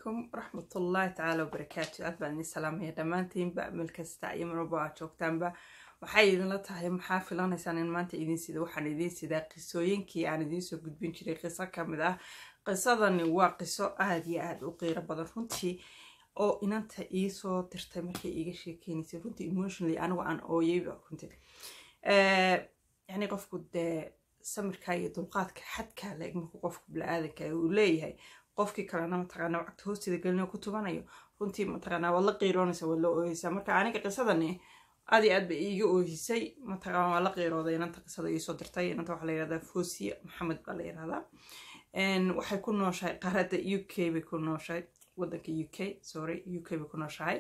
calaykum waraxmatullaahi tacaala wabarakaatu aad baan idin salaamaya dhammaantiinba meel kasta iyo marwalba aad joogtaanba waxay idinla tahay maxaa filanaysaan in maanta idin sida waxaan idiin sidaa qisooyinkii aan idiinsoo gudbin jiray qiso ka mid ah qisadani waa qiso aada iyo aada u qiiro badan runtii oo inanta iisoo dirtay markay iiga sheekeynaysay runtii emotionally anigu aan ooyeyba runtii yacni qofku dee samirka iyo dulqaadka xadkaa la eg markuu qofku bili-aadanka uu leeyahay qofkii kalena mataqaanaa wacagta hoosteeda gelinayo ku tubanayo runtii mataqaanaa waad la qiiroonaysa waad la ooyeysaa marka aniga qisadani aad iyo aad bay iiga oohisay mataqaana waa la qiirooday inanta qisada iisoo dirtay inanta waxaa la yihahdaa fosiya maxamed baa la yihahdaa waxay ku nooshahay qaaradda u k bay ku nooshahay wadanka u k sorry u k bay ku nooshahay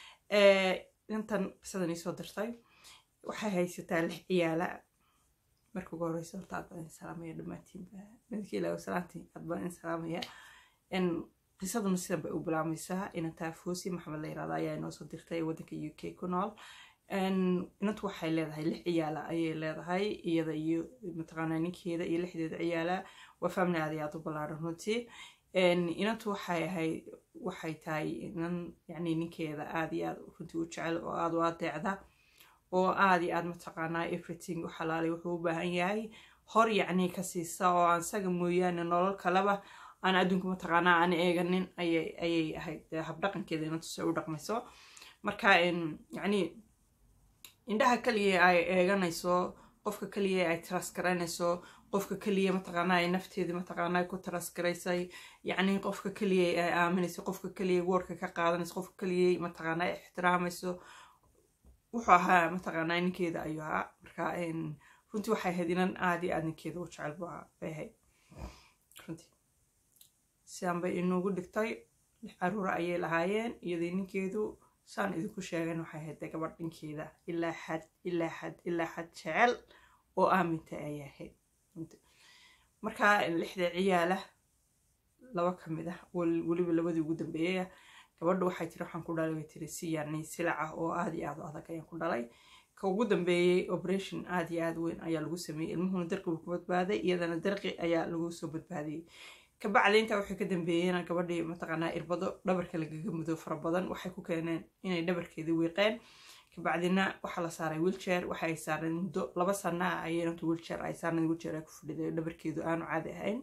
intan qisadan iisoo dirtay waxay haysataa lix ciyaala marka ugu horeysa horta aad baan idin salaamaya dhammaantiinba midkii ilaahu salaantii aad baan idin salaamaya qisaduna sidan bay u bilaabmaysaa inantaa foosi maxamed la yirahda ayaa inoo soo dirtay waddanka u k ku nool inantu waxay leedahay lix ciyaala ayay leedahay iyada iyo mataqaanaa ninkeeda iyo lixdeeda ciyaala waa family aad iyo aad u ballaaran runtii inantu waxay ahayd waxay tahay inan yacni ninkeeda aad iyo aad runtii u jecel oo aad u adeecda oo aada iyo aada mataqaanaa everything u xalaalay wuxuu u baahan yahay hor yacni ka siisa oo aan saga mooyaane nolol kaleba aan adduunka mataqaanaa aan eeganin ayay ayay ahayd habdhaqankeeda inantu se u dhaqmayso marka yacni indhaha kaliya ay eeganayso qofka kaliya ay taraskaraynayso qofka kaliya mataqaanaa ay nafteeda mataqaanaa ku taraskaraysay yacni qofka kaliya ay aaminayso qofka kaliya woorka ka qaadanayso qofka kaliya mataqaanaa ixtiraamayso wuxuu ahaa mataqaanaa ninkeeda ayuu ahaa marka runtii waxay ahayd inan aada iyo aada ninkeeda u jecel bay ahayd runtii sidan bay inugu dhigtay lix caruura ayay lahaayeen iyadii ninkeedu saan idinku sheegan waxay ahayd dee gabadh ninkeeda ilaa xad ilaa xad ilaa xad jecel oo aaminta ayay ahayd marka lixda ciyaala laba ka mid ah weliba labadii ugu dambeeyaya gabadha waxay tiri waxaan ku dhalay way tiri si yani silac ah oo aada iyo aada u adag ayaan ku dhalay ka ugu dambeeyey operation aada iyo aada weyn ayaa lagu sameeyey ilmuhuna darqi buu ku badbaaday iyadana darqi ayaa lagu soo badbaadiyey kabacdi intaa waxay ka dambeeyeen gabadhii mataqaanaa irbado dhabarka lagaga mudo fara badan waxay ku keeneen inay dhabarkeedii wiiqeen kabacdina waxaa la saaray wiilchair waxay saareen muddo laba sana ah ayeenatu wiilchair ay saarneen wiilchair ay ku fadhiday dhabarkeedu aanu caadi ahayn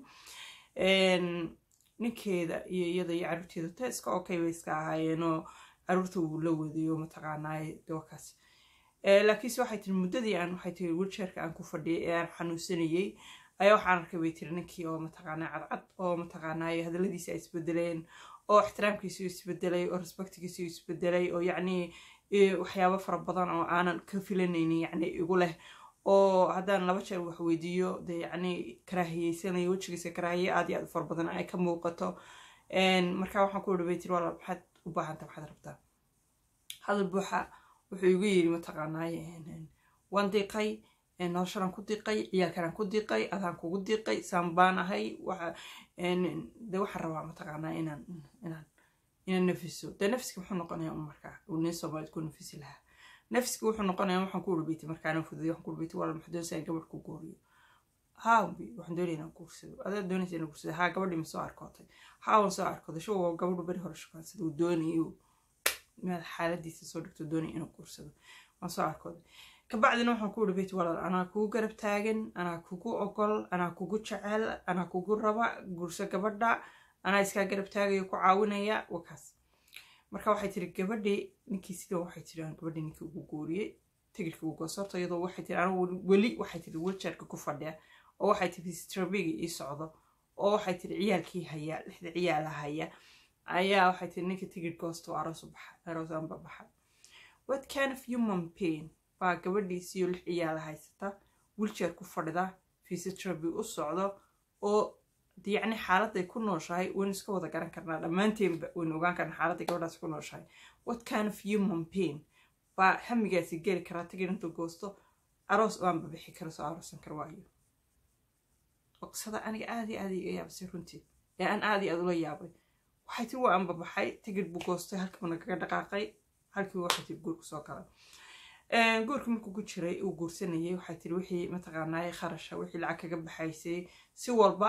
ninkeeda iyo iyada iyo caruurteeda teeska okay bay iska ahaayeenoo caruurta uu la wadayo mataqaanaa dookaas laakiinse waxay tiri muddadii aan waxay tiri wilchairka aan ku fadhiyay ee aan xanuunsanayey ayaa waxaan arkay bay tiri ninkii oo mataqaanaa cadcad oo mataqaanaa hadalladiisa ay isbedeleen oo ixtiraamkiisu isbedelay oo respectigiisu isbedelay oo yacni waxyaabo fara badan oo aanan ka filanaynin yacni igu leh oo haddaan laba jeer wax weydiiyo dee yacni karaahiyeysanayo wejigiisa karaahiye aad iyo aad u fara badan ay ka muuqato marka waxaan ku wari bay tiri walaal maxaad u baahanta maxaad rabtaa hadal buuxa wuxuu igu yiri mataqaanaaye waan diiqay noloshadan ku diiqay ciyaalkanaan ku diiqay adaan kugu diiqay saan baan ahay de waxaan rabaa mataqaanaa inaan inaan inaan nafiso dee nafiski muxuu noqonaya un markaa uu nin soomaalid ku nafisi lahaa nafsiga wuxuu noqonaya waxaan ku urbeyti markaana fududay waxaan ku urbeyti wala maxaa doonaysaa in gabadh ku gooriyo haa waxaan doonaya inaan guursado adaa doonaysa inaan guursado haa gabadhii ma soo arkootay haa waan soo arkooday shu waa gabadhu beri hore shukaansada uu doonayo meel xaaladiisa soo dhigto doonaya inuu guursado waan soo arkooday kabacdina waxaan ku urbeyti walaal anaa kugu garab taagan anaa kugu ogol anaa kugu jecel anaa kugu raba guurso gabadha anaa iskaa garab taagayo ku caawinaya wakaas marka waxay tiri gabadhii ninkii sidan waxay tiri aan gabadhii ninkii ugu guuriyey tigirka ugu goosorta iyadoo waxay tiri anigu weli waxay tiri wilchairka ku fadhiya oo waxay tiri strabigi ii socdo oo waxay tiri ciyaalkii haya lixda ciyaala haya ayaa waxay tiri ninka tigir goosto aroos u baxa aroosanba baxa what kind of human pain baa gabadhiisiyo lix ciyaala haysata wilchair ku fadhida fisitrabi u socdo oo yacni xaaladday ku nooshahay waynu iska wada garan karnaa dhammaanteenba waynu ogaan karnaa xaaladday gabadhaas ku nooshahay what kind of human pain baa hamigaasi geli karaa tigir intuu goosto aroos oanba bixi kara soo aroosan kara waayo qisada aniga aada iyo aada iga yaabasay runtii ee aan aada iyo aada ula yaabay waxay tiri waa anbabaxay tigir buu goostay halkiibuna kaga dhaqaaqay halkii waxay tiri guurku soo galay guurka markuu ku jiray uu guursanayay waxay tiri wixii mataqaanaaye kharasha wixii lacag kaga baxaysay si walba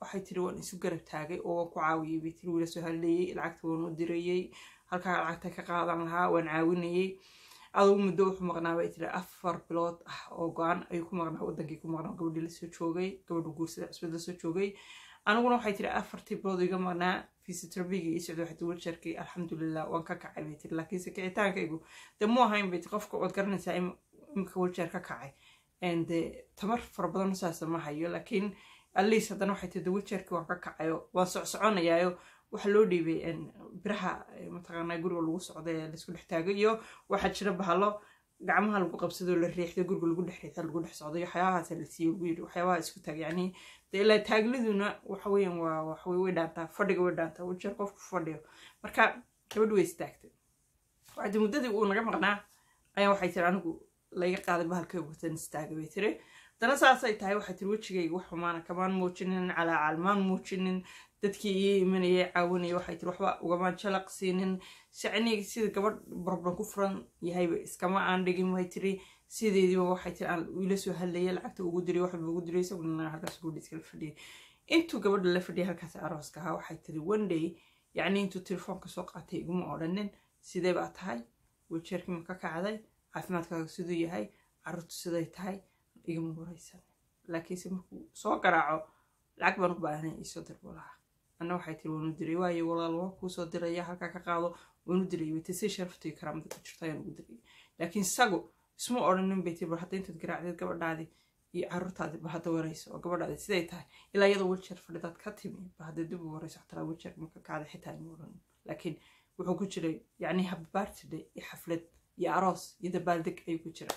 waxay tiri waan isu garab taagay oo waan ku caawiyey bay tiri wiila soo hadleeyey lacagta waan u dirayey halkaa lacagta ka qaadan lahaa waan caawinayey adugu muddo wuxuu maqnaa bay tiri afar bilood ah oo go-an ayuu ku maqnaa wadankii ku maqnaa gabadhii lasoo joogay gabadhu guursada cusbad lasoo joogay aniguna waxay tiri afartii bilood iga maqnaa fisioterapigi ii socda waxay tiri wilsharkii alxamdulilah waan ka kacay bay tiri laakiinse kicitaankaygu dee mu ahayn bay tiri qofka waad garanaysaa imika wilshar ka kacay de tamar fara badan saasa ma hayo laakiin atleast haddana waxay tiri de wilsharkii waan ka kacayo waan socsoconayaayo waxaa loo dhiibay biraha mataqaanaa guriga lagu socda ee laisku dhex taagay iyo waxaa jira bahalo gacmaha lagu qabsadoo la riixdo guriga lagu dhex riixda lagu dhex socday waxyaabahaasa la siiyo lagu yiri waxyaabaha isku taag yacni de ilaa taagliduna waxa weeyaan waa waxwey way dhaantaa fadhiga way dhaantaa wilshar qofku fadhiyo marka gabadhi way istaagtay waxdi muddadii uu naga maqnaa ayaa waxay tiri anigu laga qaaday bahalkay watan istaaga bay tiri dana saasay tahay waxay tiri wejigayga wax xumaana kamaan muujinin calaacal muujinin dadkii ii imanayay caawinaya waxay tiri waxba ugamaan jalaq siinin shacnigi sida gabadh barban ku furan yahayba iskama aan dhigin way tiri sideediiba waxay tiri aan ila soo hadlayay lacagta ugu diray waxba ugu diray isaguna halkaas gudhi iskala fadhiyay intuu gabadha la fadhiyay halkaas arooska ahaa waxay tiri one day yacni intuu telefoonka soo qaatay iguma odhanin sidee baa tahay wiljeerkii ma ka kacday caafimaadkaaga siduu yahay carruurtu siday tahay igama waraysan laakiinse markuu soo garaaco lacag baan u baahanay iisoo dirbo lahaa anna waxay tiri waanu diray waayo walaal waa kuusoo diraya halkaa ka qaado waanu diray wayta si sharaftii karaamada ku jirta ayaan ugu diray laakiin isagu isma odhanin bay tiri bar hadda intaad garaacdeed gabadhaadii iyo carruurtaadi ba hadda warayso oo gabadhaadi siday tahay ilaa iyadoo wiljeer fadhidaad ka timi ba hadda dib u warayso xataa wiljeer marka kacday xitaa ima odhanin laakiin wuxuu ku jiray yacni hababaartidhe iyo xaflad iyo aroos iyo dabaaldeg ayuu ku jira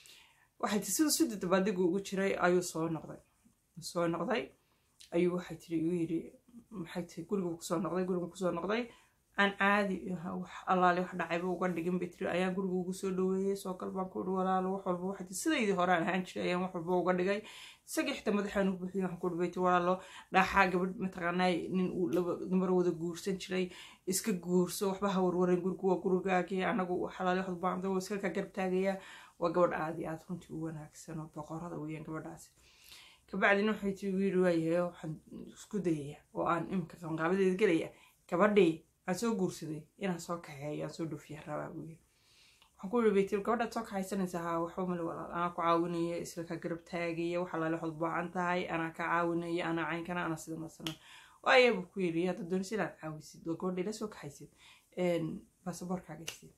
waxay tii siduu sidii dabaaldegu ugu jiray ayuu soo noqday soo noqday ayuu waxay tiri igu yidhi maxay tiri gurigu kusoo noqday gurigu kusoo noqday aan caadi wax allaale wax dhacayba uga dhigin bay tiri ayaan guriga ugu soo dhaweeyey soo kal baan ku uri walaalo wax walba waxay tiri sidaydii hore aan ahaan jiray ayaan wax walba uga dhigay isagii xitaa madaxaan u buuxiyey waxaan ku uri bay tiri walaalo dhaaxaa gabadh mataqaanaa nin uu laba dumar wada guursan jiray iska guurso waxba ha warwaran gurigu waa gurigaagii anagu xalaale wax walba waa iska ka garab taagayaa waa gabadh aad iyo aad runtii u wanaagsan oo boqorada weeyaan gabadhaasi kabacdina waxay tii wiiri waayahay waxaan isku dayaya oo aan imika qabanqaabadeeda gelaya gabadhii aan soo guursaday inaan soo kaxeeyo aan soo dhoofiya rabaa buu yiri waxaan ku yiri bay tiri gabadhaad soo kaxaysanaysaa haa waxba male walaal anaa ku caawinaya isla ka garab taagaya waxa laale waxaad baacan tahay anaa ka caawinaya anaa caynkana anaa sida nasana waaya buu ku yiri hadda doonisi inaad caawisid oo gabadha ila soo kaxaysid baasaboorkaaga isiid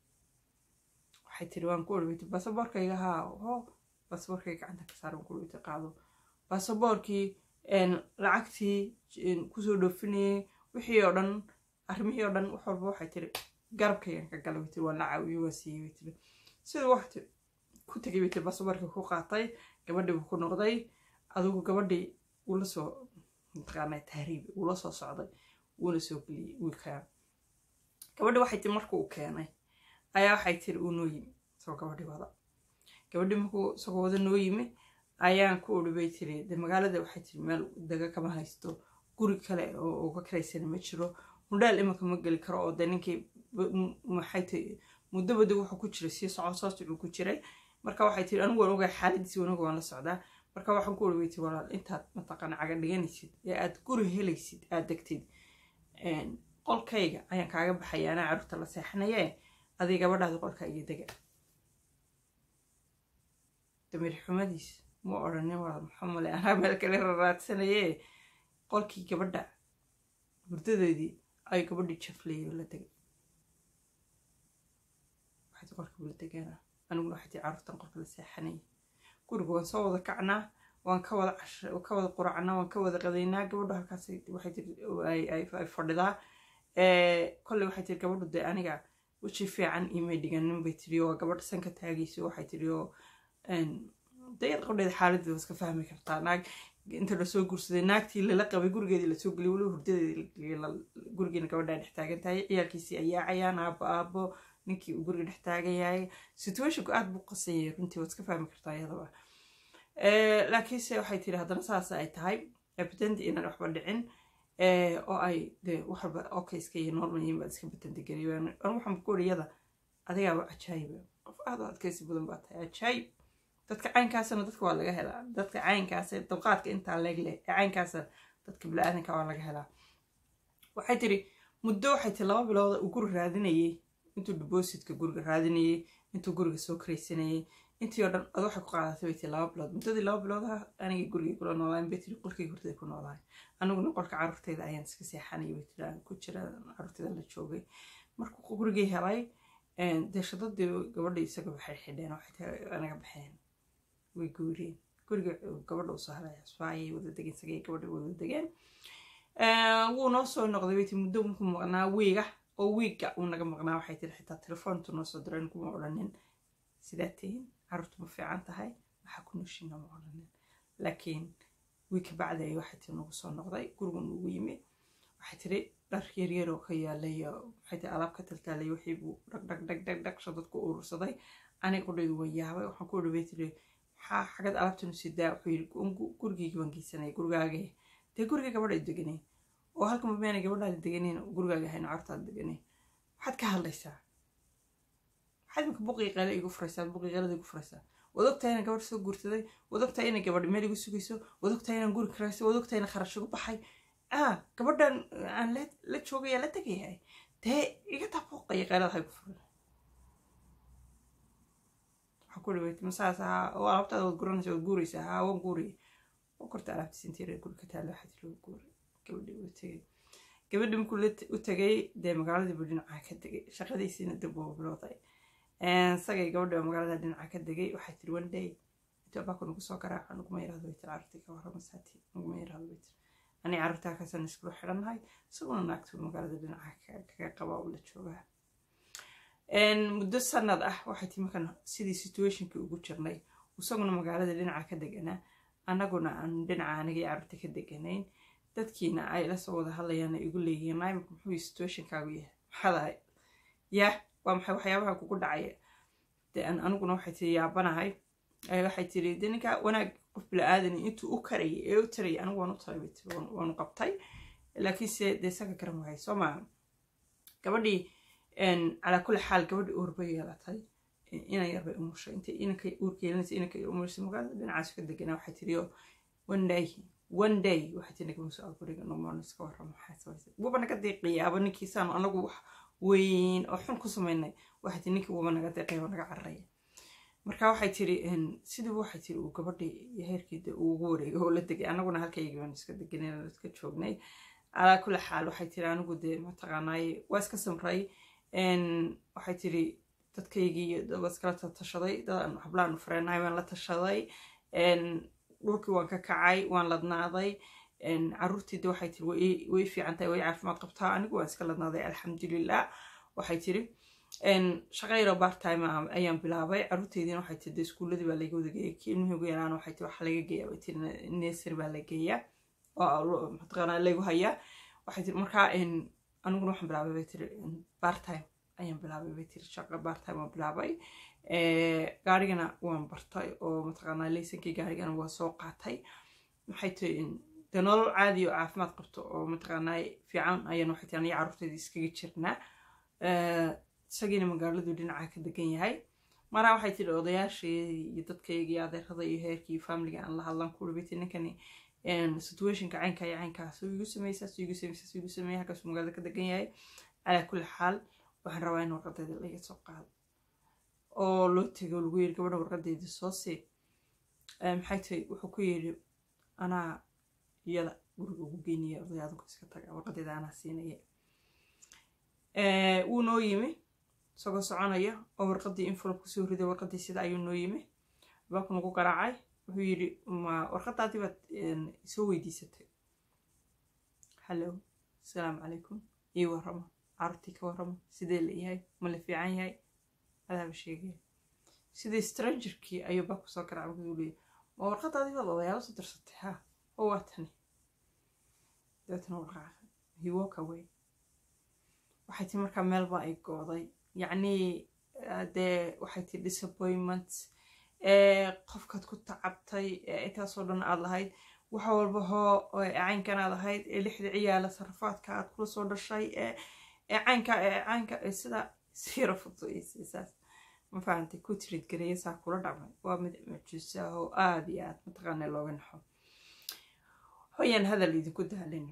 waxay tiri waan ku orweytay baasaboorkayga haa ho baasaboorkayga gacanta ka saaran ku orweytay qaado baasaboorkii lacagtii kusoo dhoofinayay wixii oo dhan arrimihii oo dhan wax walba waxay tiri garabkaygan ka galay bay tiri waan la caawiyey waan siiyey bay tiri siduu waxti ku tegay bay tiri baasaboorkii ku qaatay gabadhii buu ku noqday adigu gabadhii wuu la soo mataqaanaa tahriib wuu la soo socday wuuna soo geliyey wiilkaa gabadhi waxay tiri markuu u keenay ayaa waxay tiri uu noo yimi isagoo gabadhii wada gabadhii markuu isagoo wada noo yimi ayaan ku uri bay tiri de magaalada waxay tiri meel daga kama haysto guri kale oo uga karaysana ma jiro mudhaal imanka ma geli karo oo de ninkii maxay tiri muddo badi wuxuu ku jiray sii socon soo socuu ku jiray marka waxay tiri anigu waan ogahay xaaladiisi wanaga waan la socdaa marka waxaan ku uri bay tiri walaal intaad mataqaana caga dhiganaysid ee aad guri helaysid aad degtid qolkayga ayaan kaaga baxaya anaa carruurta la seexanayee adig gabadhaadi qolka iyo dega damir xumadiis ma odhanin walaal maxaa male anaa meel kale raraadsanayee qolkii gabadha hurdadeedii ay gabadhii jafleeyay la degay waxay qolka la degaana aniguna waxay tii carruurtan qolka la seexanayay guriga waan soo wada kacnaa waan ka wada ka wada quracnaa waan ka wada qadaynaa gabadhu halkaas waxay tiri ay fadhidaa kolley waxay tiri gabadhu dee aniga weji fiican imay dhiganin bay tiri oo gabadh sanka taagayso waxay tiri oo dayad qabdheeda xaaladeeda waa iska fahmi kartaa naag inta lasoo guursaday naagtii lala qabay gurigeedii lasoo geliyay weliba hurdadeeda gurigiina gabadhaa dhex taagan tahay ciyaalkiisii ayaacayaan aabo aabo ninkii uu guriga dhex taagan yahay situationku aad buu qasayay runtii waad iska fahmi kartaa iyadaba laakiinse waxay tiri haddana saas ay tahay batanti inaan waxba dhicin oo ay de waxba okay iska iyo normal yihiin baad iska batanti geliyo anigu waxaan ku uri yada adigaaba cajaayiba qof aad u adkaysi badan baa tahay cajaayib dadka caynkaasana dadka waa laga helaa dadka caynkaasa dulqaadka intaa leeg leh ee caynkaasa dadka bili-aadanka waa laga helaa waxay tiri muddo waxay tiri laba bilooda uu guri raadinayay intuu depositka guriga raadinayay intuu guriga soo karaysanayay intii oo dhan ad waxay ku qaadatay bay tiri laba bilood muddadii laba biloodaha anigii gurigay kula noolaayen bay tiri qolkii hortay ku noolaayen aniguna qolka carruurteyda ayaan iska seexanayay bay tiri aan ku jira carruurteyda la joogay markuu gurigii helay dee shadadii gabadha isaga waxay xidheen waxay tahay anaga baxeen way guureen guriga gabadha usoo helay asbaayay wada degeen isagay gabadha wada degeen wuu noo soo noqday bay tiri muddo ku maqnaa wiiga oo wiigga uu naga maqnaa waxay tiri xitaa telefoontu noo soo diray kuma odhanin sidaa tihin carruurtu ma fiican tahay waxaa ku nooshiina ma odhanin laakiin wiig ka bacdi ay waxay tiri nagu soo noqday gurigu nugu yimi waxay tiri dhar yaryar oo ka yaalay waxay tiri alaab ka taltaalay wixii buu dhag dhag dhag dhag dhag shadadku urursaday aniga qudhaydu way yaabay waxaan ku dhaway tiri maxaa xagad alaabtanu sidaa wuxuu yiri gurigayga baan geysanaya gurigaagee dee guriga gabadha deganay oo halka mameena gabadhaada deganeyn gurigaaga ahayn cartaada deganay waxaad ka hadlaysaa waxaad imika buqii qeele igu furaysaa buqii qeelada igu furaysaa waad ogtahay inaan gabadh soo guursaday waad ogtahay inay gabadh meel igu sugayso waad ogtahay inaan guri karaysay waad ogtahay inaan kharash igu baxay ah gabadhan aan la joogaya la tegayahay dee iga taa buuqaya qeelada ha igu furan waxaa ku dhaweytay masaas ahaa oo alaabtaada waad guranaysa waad guuraysaa haa waan guuraya oo korta alaabtiis intii reer guri ka taalla waxaa tiri waa guuray gabadhii u tegay gabadhii markuu u tegay dee magaaladii buu dhinaca ka degay shaqadiisiina dib uu bilowday isagay gabadhii magaalada dhinaca ka degay waxay tiri one day intuu abaku nagu soo garaaca naguma yiraahdo bay tiri carruurtii ka warrama saati naguma yiraahdo bay tiri anii carruurtaa kasan iskula xidhannahay isaguna naagtuu magaalada dhinaca kaga qabaa uu la joogaa muddo sanad ah waxay tii markan sidii situationkii ugu jirnay isaguna magaalada dhinaca ka deganaa annaguna aan dhinaca anigii carruurta ka deganayn dadkiina ay la soo wada hadlayaana igu leeyihiin maimika muxuu situationkaagu yahay maxaadahay yah waa maxay waxyaabaha kugu dhacaya de aniguna waxay tiri yaabanahay waxay tiri de ninka wanaag qof bila-aadani intuu u karayay ee u tarayay anigu waan u taray bay tiri waanu qabtay laakiinse dee isaga garan waayay soo maa gabadhii calaa kulli xaal gabadhii uur bay yeelatay inan yar bay umushay intay inanka uurka yeelanaysa inanka umushay magaalada dhinacaas ka deganaa waxay tiri one day one day waxay tiri nagama soo guriga nomoon iska warramo maxaa samaysa wuba naga deeqiyaaba ninkiisaanu anagu wax weyn oo xun ku samaynay waxay tiri ninkii wuba naga deeqayaba naga cararaya marka waxay tiri sidiiba waxay tiri uu gabadhii iyo heerkii uu ugu wareegay oo la degay anaguna halkaygii baan iska deganay iska joognay calaa kulli xaal waxay tiri anigu dee mataqaanaaye waa iska samray waxay tiri dadkaygii waa iskala tashaday dadan hablaanu fareenahay waan la tashaday dhulkii waan ka kacay waan ladnaaday caruurtiida waxay tiri way fiican tahay way caafimaad qabtaa anigu waan iska ladnaaday alxamdulilah waxay tiri shaqayro bartime ayaan bilaabay caruurteydiina waxay tiri iskuuladii baa laga wada geeya kii ilmihii ugu yaraan waxay tiri waxa laga geeya bay tiri nersary baa la geeya oo mataqaanaa lagu hayaa waxay tiri markaa aniguna waxaan bilaabay bay tiri bartime ayaan bilaabay bay tiri shaqa bartime waan bilaabay gaarigana waan bartay oo mataqaanaa laysankii gaarigana waa soo qaatay maxay tiri dee nolol caadi oo caafimaad qabto oo mataqaanaa fiican ayaan waxay tiri aniga carruurteedii iskaga jirnaa isagiina magaaladu dhinaca ka degan yahay maraa waxay tiri odayaashii iyo dadkayga iyo adeerada iyo heerkii iyo familiga aan la hadlan ku dhibay tiri ninkani situationka caynka iyo caynkaas igu sameysaa igu sameysaa igu sameeya halkaasuu magaalada ka degan yahay calaa kulli xaal waxaan rabaa in warqadeeda laga soo qaado oo loo tego lagu yiri gabadha warqadeedii soo sii maxay tahay wuxuu ku yidhi anaa iyada guriga ugu geynaya odayaadunka iska taga warqadeeda anaa siinaya wuu noo yimi isagoo soconaya oo warqadii envelope kusoo riday warqadii sida ayuu noo yimi baabku nagu garaacay wuxuu yidhi ma warqadaadii baad soo weydiisatay hallo asalaamu calaykum ii warramo carurtii ka warramo sidee la yahay ma la fiican yahay adaaba sheegaya sidii strangerkii ayuu baabku soo garaacay wuxuu leeyahy ma warqadaadii baad odayaalo soo dirsatay ha oo waa tani dabeetana warqaaca he walk away waxay tii markaa meelba ay gooday yacnii dee waxay tii disappointment qofkaad ku tacabtay intaasoo dhan aad lahayd waxa walba hoo caynkan aad ahayd ee lixda ciyaala sarafaadka aad kula soo dhashay ee caynka caynka sida siira fuduisiisaas ma fahantay ku tirid gareeya saa kula dhacmay waa mid mucjisa oo aada iyo aad mataqaana looga naxo hoyaan hadal idinku daalin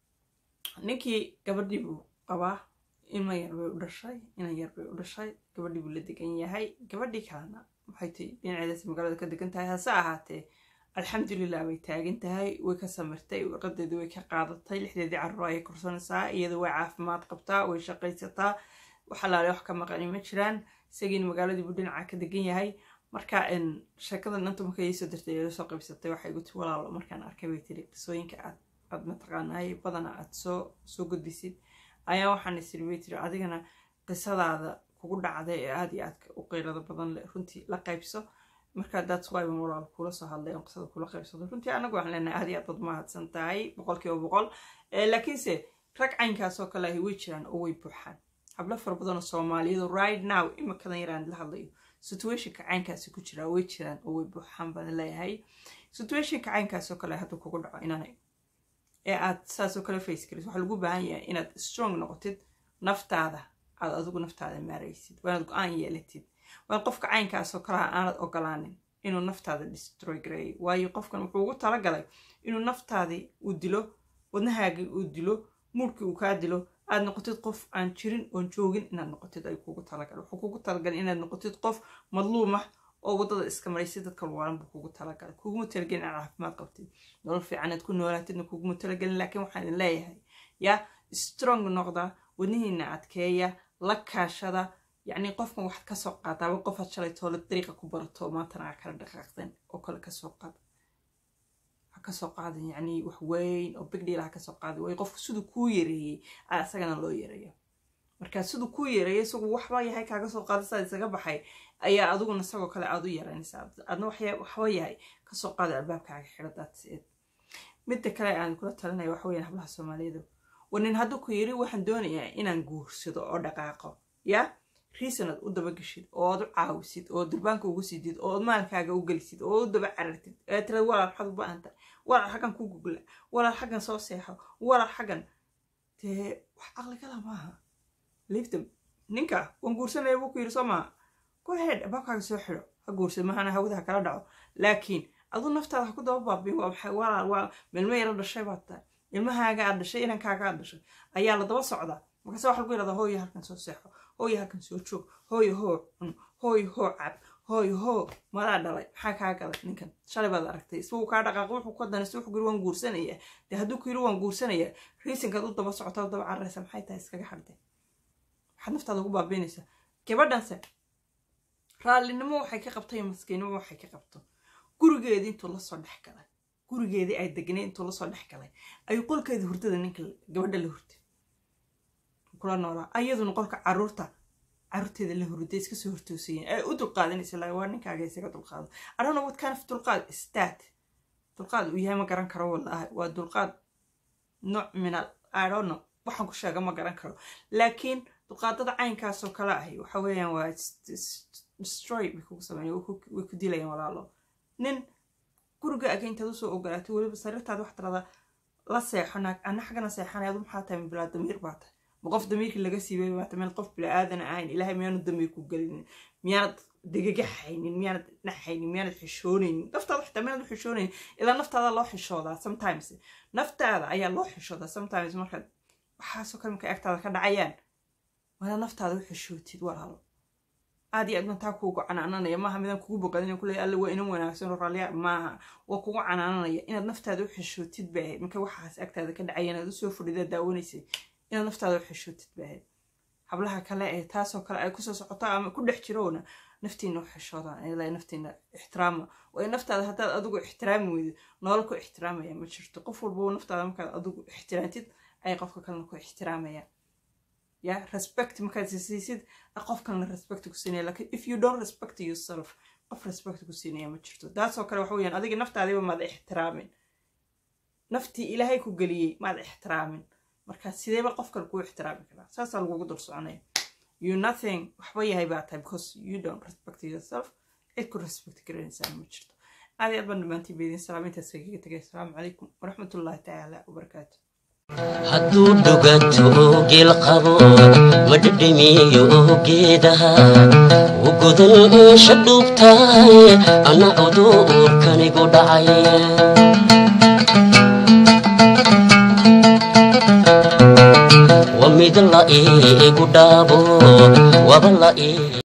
ninkii gabadhii buu qabaa ilma yar bay u dhashay inan yar bay u dhashay gabadhii buu la degan yahay gabadhii kalena waxay ti dhinaceedaas magaalada ka degan tahay hase ahaatee alxamdulilah way taagan tahay way ka samirtay warqadeedii way ka qaadatay lixdeedii carruur ayay korsanaysaa iyada way caafimaad qabtaa way shaqaysataa wax alaale wax ka maqani ma jiraan isagiina magaaladii buu dhinaca ka degan yahay marka sheekadan inta marka iisoo dirtay ila soo qaybsatay waxay igu tiri walaalo markaan arkay bay tiri qisooyinka aad aad mataqaanaay badana aad soo soo gudbisid ayaa waxaan isiri bay tiri adigana qisadaada kugu dhacday ee aada iyo aadka u qeylada badan le runtii la qaybso marka that's why ban walaal kula soo hadlay on qisada kula qaybsado runtii anagu waxaan leenahay aad iyo aad baad mahadsan tahay boqol kiiba boqol laakiinse rag caynkaasoo kale ahi way jiraan oo way buuxaan hablo fara badan oo soomaaliyadu right now imakadan yaraan la hadlayo situationka caynkaasi ku jiraa way jiraan oo way buuxaan baan leeyahay situationka caynkaasoo kale hadduu kugu dhaco inaanay ee aad saasoo kale face garis waxaa lagu baahan yahay inaad strong noqotid naftaada aad adigu naftaada maaraysid waa inaad go-aan yeelatid waa qofka caynkaasoo kaleha aanad ogolaanin inuu naftaada destroy gareeyo waayo qofkan wuxuu ugu talagalay inuu naftaadii uu dilo wadnahaagii uu dilo muurkii uu kaa dilo aad noqotid qof aan jirin oon joogin inaad noqotid ay kugu talagalay wuxuu kugu talagalay inaad noqotid qof madluum ah oo waddada iska maraysid dadka luwaalan buu kugu talagalay kuguma talagelin inaad caafimaad qabtid nolol fiicanaad ku noolaatidna kuguma talagelin laakiin waxaan idin leeyahay yaa strong noqda wadnihiina adkeeya la kaashada yacni qofkan waxaad kasoo qaadaaba qofaad shalay toole dariiqa ku barato maantana aa kala dhaqaaqdeen oo kale kasoo qaada ha kasoo qaadan yacni wax weyn oo big deal ha kasoo qaadan way qofku siduu kuu yareeyey aa isagana loo yareeya marka siduu kuu yareeyay isagu waxba yahay kaaga soo qaada saa isaga baxay ayaa adiguna isagoo kale aad u yaraynaysaa adna waxba yahay kasoo qaada albaabkaaga xidho daadseed midda kale aan kula talinaya waxa weeyaan hablaha soomaaliyeed wanin hadduu ku yiri waxaan doonayaa inaan guursado oo dhaqaaqo yaa riisanaad u dabageshid oo aad u caawisid oo durbaanka ugu sidid oo ad maalkaaga u gelisid oo u daba carartid ee tirad walaal waxaad u baahan tahay walaal xaggan ku gugla walaal xaggan soo seexo walaal xaggan dee wax caqligala maaha liiftam ninka waan guursanaya buu ku yiri soo maaha go ahead abaabkaaga soo xidho ha guursad mahana hawada ha kala dhaco laakiin aduu naftaada ha ku daba baabin waa maxay walaal waa meelmo yaro dhashay baad tahay ilmahaaga aad dhashay inankaaga aad dhashay ayaa la daba socdaa markaase waxa lagu yirahdaa hooyo halkan soo seexo hooyo halkan soo joog hooyo hoo cun hooyo hoo cab hooyo hoo madaa dhalay maxaa kaa galay ninkan shalay baad aragtay isbuu kaa dhaqaaqo wuxuu ka danaysa wuxuu yiri waan guursanaya dee hadduu ku yiri waan guursanaya riisinkaad u daba socotaa u daba cararaysa maxay tahay iskaga xadde waxaad naftaada ugu baabiinaysaa gabadhanse raallinimo waxay ka qabto iyo maskiinnimo waxay ka qabto gurigeedii intuu lasoo dhex galay gurigeedii ay degnay intuu lasoo dhex galay ayuu qolkeedii hurdada ninka gabadha la hurtay kula noolaa ayaduna qolka caruurta caruurteeda la hurday iska soo hortoosayeen ay u dulqaadanaysa laa waa ninkaaga isaga dulqaado adhana what kind of dulqaad stat dulqaad uu yahay ma garan karo wallaahi waa dulqaad nooc minal i don't know waxaan ku sheega ma garan karo laakiin dulqaadada caynkaasoo kale ahi waxa weeyaan waa destroy bay kugu sameeya way ku dilayaan walaalo nin guriga aga intaad usoo ogolaatay weliba sariirtaada wax tirada la seexo naag ana xaggana seexanay adu maxaa tahay bilaa damiir baa tahay ma qof damiirkii laga siibay baa tahay meel qof bilaa aadana ahayn ilaahay miyaanu damiir ku gelinin miyaanad degagaxaynin miyaanad naxaynin miyaanad xishoonaynin naftaada xitaa miyaanad u xishoonaynin ilaa naftaada loo xishoodaa sometimes naftaada ayaa loo xishoodaa sometimes markaad waxaasoo kale markay agtaada ka dhacayaan waana naftaada u xishootid walaalo aad iyo aad mantaa kuugu canaananaya maaha midaan kugu boqadin kuleey alle waa inan wanaagsan oo raalliya maaha waa kugu canaananaya inaad naftaada u xishootid bay ahayd marka waxaas agtaada ka dhacaya inaad usoo fadhidaa daawanaysay inaad naftaada u xishootid bay ahayd hablaha kale ee taasoo kale ay kusoo socoto ama ku dhex jiroona naftiina u xishoodaan ilaa naftiina ixtiraama waayo naftaada haddaad adigu ixtiraami weydo nolol ku ixtiraamaya ma jirto qof walba naftaada markaad adigu ixtiraantid ayay qofka kalena ku ixtiraamayaan ya respect markaad siisid qof kalena respect ku siinaya lakin if you don't respect yourself qof respect ku siinaya ma jirto taasoo kale waxa weyaan adiga naftaadiba maad ixtiraamin naftii ilaahay ku geliyey maad ixtiraamin marka sideeba qof kale kuu ixtiraami karaa saasaa lagugu dul soconaya you nothing waxba yahay baa tahay because you don't respect yourself cid ku respect garanaysaa ma jirto aad iyo aad baan dhammaantiin baydin salaam intaas kaga tegay asalaamu calaykum waraxmatullaahi tacaala wabarakaatu hadduu dhuganto geel qabo ma dhedhemiyo geedaha ugodan eesha dhuubtahay ana cuduurkanigu dhacay sida la iigu dhaabo waba la ii